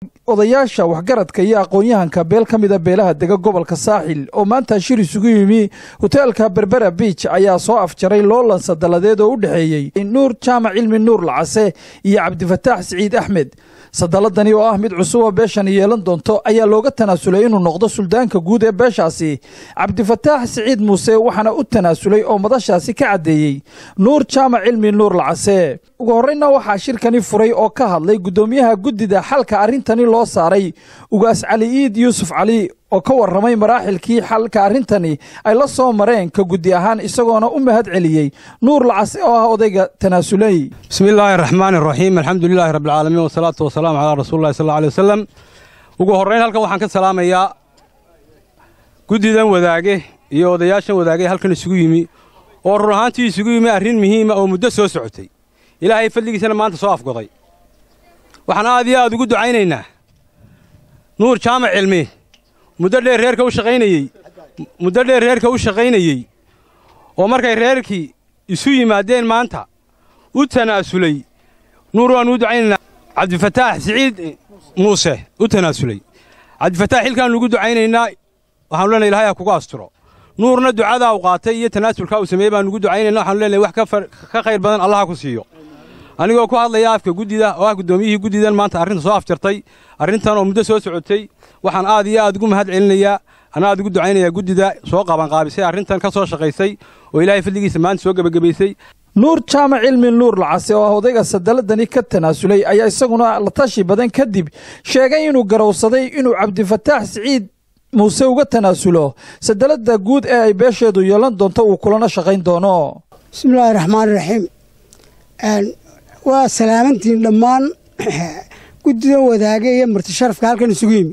odayaasha waxgaradka iyo aqoon-yahanka beel ka mida beelaha dega gobolka saaxil oo maanta shir isugu yimi hoteelka berbera biij ayaa soo afjaray loolan sadaladeed oo u dhexeeyey nuur jaamac cilmi nuur lacase iyo cabdifataax siciid axmed sadaladani oo ah mid cusub oo beeshan yeelan doonto ayaa looga tanaasulay inuu noqdo suldaanka guud ee beeshaasi cabdifataax siciid muuse waxaana u tanaasulay oo madashaasi ka caddeeyey nuur jaamac cilmi nuur lacase ugu horreyna waxaa shirkani furay oo ka hadlay guddoomiyaha guddida xalka arrintani loo saaray ugaas cali iid yuusuf cali oo ka warramay maraaxilkii xalka arrintani ay la soo mareen ka guddi ahaan isagoona u mahad celiyey nuur lacase oo ah odayga tanaasulay bismi illaahi araxmaani araxiim alxamdu lilaahi rabbialcaalamiin wasalaatu wasalaamu calaa rasuulillahi sal alla alay wasalam ugu horrayn halkan waxaan ka salaamayaa guddidan wadaage iyo odayaashan wadaage halkan isugu yimi oo run ahaantii isugu yimi arrin muhiima oo muddo soo socotay ilaahay fadligiisana maanta soo afgoday waxaan aad iyo aad ugu ducaynaynaa nuur jaamac cilmi muddo dheer reerka u shaqaynayey muddo dheer reerka u shaqaynayey oo markay reerkii isu yimaadeen maanta u tanaasulay nuur waannu u ducaynaynaa cabdifataax siciid muuse u tanaasulay cabdifataax xilkaannu ugu ducaynaynaa waxaanu leenahay ilahay ha kugu asturo nuurna ducadaa u qaatay iyo tanaasulkaa uu sameeyey baannu ugu ducaynayna waxaanu leenahay wax ka khayr badan allah ha ku siiyo anigoo ku hadlaya afka guddida oo ah guddoomiyihii guddidan maanta arrinta soo afjartay arrintan oo muddo soo socotay waxaan aad iyo aad ugu mahad celinayaa ana aad ugu ducaynayaa guddida soo qabanqaabisay arrintan ka soo shaqaysay oo ilaahay fadligiisa maanta soo gebagabaysay nuur jaamac cilmi nuur lacase oo ah odayga sadaladani ka tanaasulay ayaa isaguna la tashi badan kadib sheegay inuu garowsaday inuu cabdifataax siciid muuse uga tanaasulo sadalada guud ee ay beesheedu yeelan doonto uu kulana shaqayn doono bismillaahi raxmaan raxiim waa salaamantiin dhammaan guddidan wadaage iyo marti sharafka halkan isugu yimi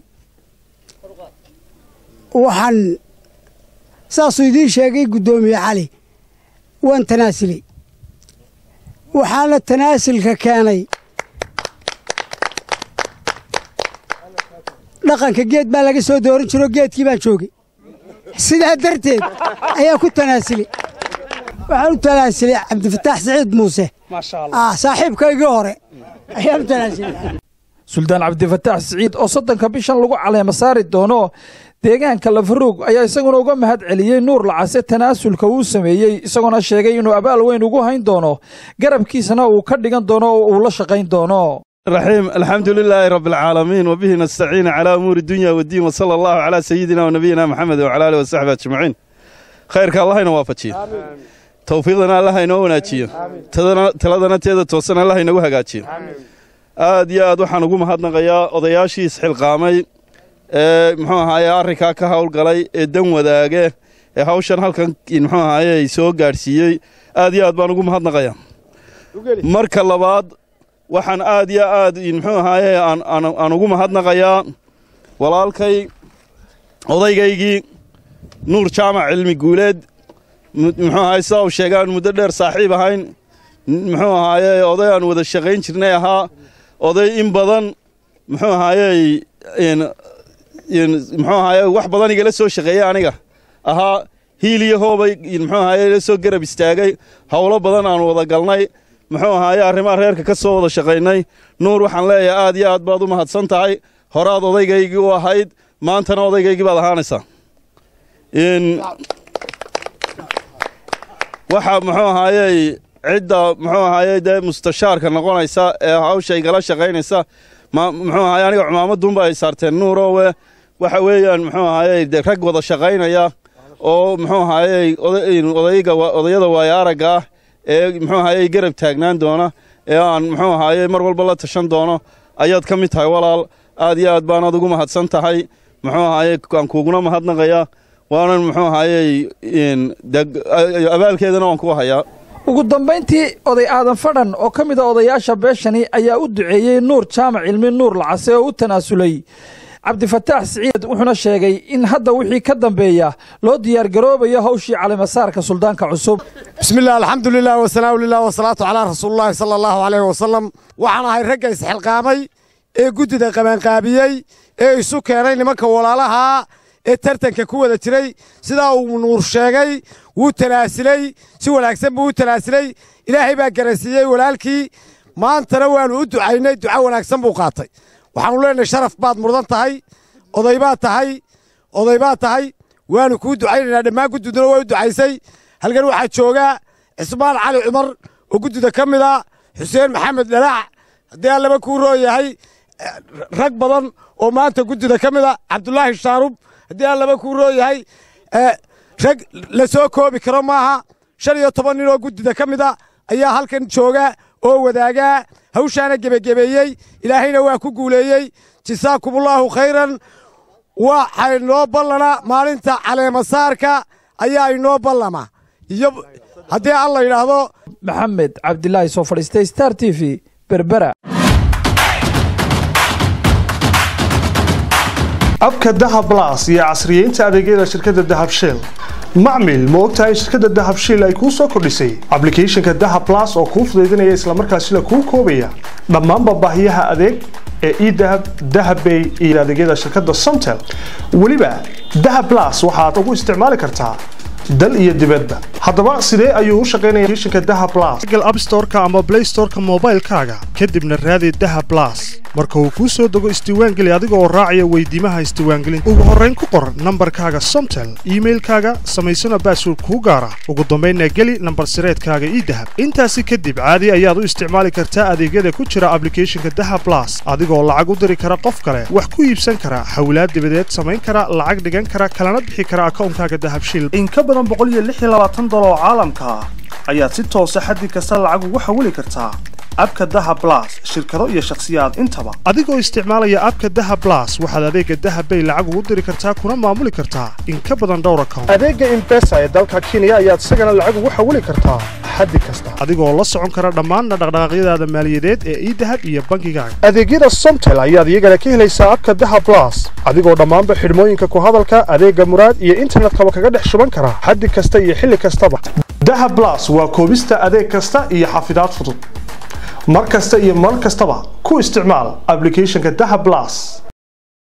waxaan saasuu idiin sheegay guddoomiye cali waan tanaasulay waxaana tanaasulka keenay dhaqanka geed baa laga soo dooran jiroo geedkii baan joogay sidaa darteed ayaa ku tanaasulay waxaan u tanaasulay cabdifataax siciid muuse saaxiibkaygii hore ayaan u tanaasulay suldaan cabdifataax siciid oo soddonka bishan lagu caleema saari doono deegaanka lafaruug ayaa isaguna uga mahad celiyey nuur lacase tanaasulka uu sameeyey isagoona sheegay inuu abaal weyn ugu hayn doono garabkiisana uu ka dhigan doono oo uu la shaqayn doono raxiim alxamdu lilaahi rabbi alcaalamiin wabihi nastaciina calaa umuuri dunya waddiin wasala allahu calaa sayidina wanabiyina maxamed wacala alih wasaxbi ajmaciin khayrka allahayna waafajiyo tawfiiqdana allah inoo wanaajiyo taladana teeda toosan allah inagu hagaajiyo aad iyo aad waxaan ugu mahadnaqayaa odayaashii isxilqaamay ee muxuu ahaaye arrinkaa ka howlgalay ee dan wadaage ee hawshan halkan muxuu ahaaye soo gaadhsiiyey aad iyo aad baan ugu mahadnaqayaa marka labaad waxaan aad iyo aad muxuu ahaaye aan ugu mahadnaqayaa walaalkay odaygaygii nuur jaamac cilmi guuleed muxuu ahaaye sidaa uu sheegaan muddo dheer saaxiib ahayn muxuu ahaaye oday aan wada shaqayn jirnay ahaa oday in badan muxuu ahaaye muxuu ahaaye wax badan igala soo shaqeeyey aniga ahaa hiil iyo hoobay muxuu ahaaye ila soo garab istaagay howlo badan aan wada galnay muxuu ahaaye arrimaha reerka ka soo wada shaqaynay nuur waxaan leeyahay aad iyo aad baad u mahadsan tahay horaad odaygaygii u ahayd maantana odaygaygii baad ahaanaysaa waxa muxuu ahaayey cidda muxuu ahaaye dee mustashaarka noqonaysa ee hawsha igala shaqaynaysa muxuu ahaye aniga cumaamadunba ay saarteen nuurowe waxa weeyaan muxuu ahaaye de rag wada shaqaynaya oo muxuu ahaaye odayada waaya aragga ah ee muxuu ahaaye garab taagnaan doona ee aan muxuu ahaaye mar walba la tashan doono ayaad ka mid tahay walaal aad iyo aad baanaad ugu mahadsan tahay muxuu ahaaye aan kuuguna mahadnaqayaa waanan muxuu ahaaye abaalkeedana waan ku hayaa ugu dambayntii oday aadan fadhan oo ka mid a odayaasha beeshani ayaa u duceeyey nuur jaamac cilmi nuur lacase oo u tanaasulay cabdifataax siciid wuxuuna sheegay in hadda wixii ka dambeeya loo diyaargaroobayo hawshii calimasaarka suldaanka cusub bismillaah alxamdu lilah wasalaamu lilah wasalaatu calaa rasuulillahi sala allahu caleyh wasalam waxaan ahay ragga isxilqaamay ee guddida qabaanqaabiyey ee isu keenay nimanka walaalahaa ee tartanka ku wada jiray sidaa uu nuur sheegay wuu tanaasilay si wanaagsan buu u tanaasilay ilaahay baa garansiiyey walaalkii maantana waannu u ducaynay duco wanaagsan buu qaatay waxaanu leenahay sharaf baad mudan tahay oday baad tahay oday baad tahay waanu kuu ducaynaynaa dhammaan guddiduna waa u ducaysay halkan waxaa joogaa cismaan cali cumar oo guddida ka mid a xuseen maxamed dhalaac haddii aan laba kuu roo yahay rag badan oo maanta guddida ka mid a cabdulaahi shaarub haddii aan laba kuu roo yahay rag la soo koobi karo maaha shan iyo toban nin oo guddida ka mid a ayaa halkan jooga oo wadaagaa hawshaana gebagebeeyey ilaahayna waa ku guuleeyey jasaakumullaahu khayran waxay noo ballana maalinta caleemasaarka ayaa inoo ballama iyo haddii alla yidhaahdo maxamed cabdilaahi soo fadhiistay star t v berbera abka dahab blas iyo casriyeynta adeegyada shirkadda dahab shell macmil ma ogtahay shirkadda dahab shell ay kuu soo kordhisay ablicathonka dahab blas oo kuu fudaydinaya islamarkaasina kuu koobaya dhammaanba baahiyaha adeeg ee edahab dahabbay iyo adeegyada shirkadda somtel weliba dahab blas waxaad ugu isticmaali kartaa dal iyo dibadba haddaba sidee ayuu u shaqaynaya applicationka dahab blas google app store-ka ama play store-ka moobaylkaaga kadibna raadi dahab blas marka uu kuu soo dego isdiiwaangeli adiga oo raacaya weydiimaha isdiiwaangelinta ugu horrayn ku qor nambarkaaga somtel iimailkaaga samaysana baasword kuu gaara ugu dambaynna geli nambar sireedkaaga ii dahab intaasi kadib caadi ayaad u isticmaali kartaa adeegyada ku jira ablicathonka dahab blas adigoo lacag u diri kara qof kale wax ku iibsan kara xawlaad dibadeed samayn kara lacag dhigan kara kalana bixi kara akawnkaaga dahabshil in ka badan boqoliyoaaaaoo caalamka ah ayaad si toosa xaddi kasta lacag ugu xawili kartaa abka daha blas shirkado iyo shakhsiyaad intaba adigoo isticmaalaya abka daha blas waxaad adeega dahabbay lacag ugu diri kartaa kuna maamuli kartaa in ka badan dhowr account adeega imbesa ee dalka kenya ayaad isagana lacag ugu xawili kartaa xaddi kasta adigoo la socon kara dhammaanna dhaqdhaqaaqyadaada maaliyadeed ee idahab iyo bankigaaga adeegyada somtel ayaad iyagana ka helaysaa abka daha blas adigoo dhammaanba xidhmooyinka ku hadalka adeega muraad iyo internetkaba kaga dhex shuban kara xaddi kasta iyo xilli kastaba daha blas waa koobista adeeg kasta iyo xafidaad fudud mar kasta iyo mar kastaba ku isticmaal ablicathonka daha blas